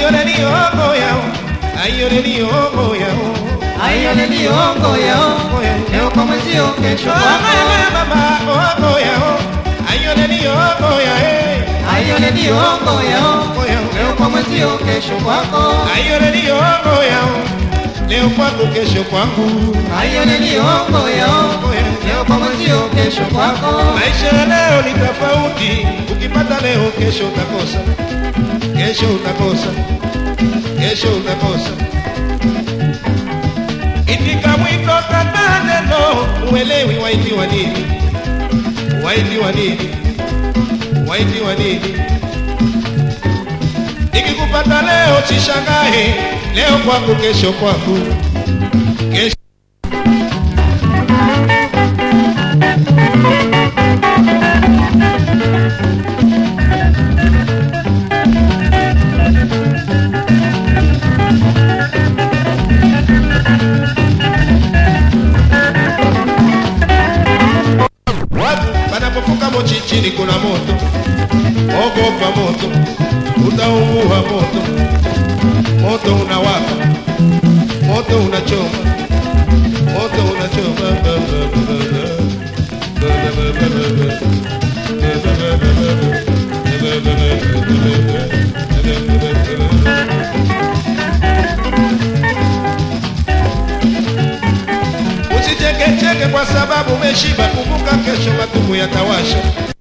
ayole ni ongo yao ayole ni ongo yao Ayole ni ongo yao, leo kwa mwenzio, kesho kwako. mama ongo yao ayole ni ongo yao Ayole ni ongo yao, leo kwa mwenzio, kesho kwako. ayole ni ongo yao leo kwangu kesho kwangu Ayole ni ongo yao, leo kwa mwenzio, kesho kwako. maisha ya leo ni tofauti ukipata leo kesho utakosa kesho utakosa kesho utakosa itika mwito kata neno uelewi waitiwa nini waitiwa nini waitiwa nini nikikupata leo sishangae leo kwangu kesho kwangu kesho watu panapofuka mochi chini kuna moto ogopa moto utaungua moto moto unawaka moto unachoma moto unachoma Usichekecheke kwa sababu umeshiba, kumbuka kesho matumu yatawasha.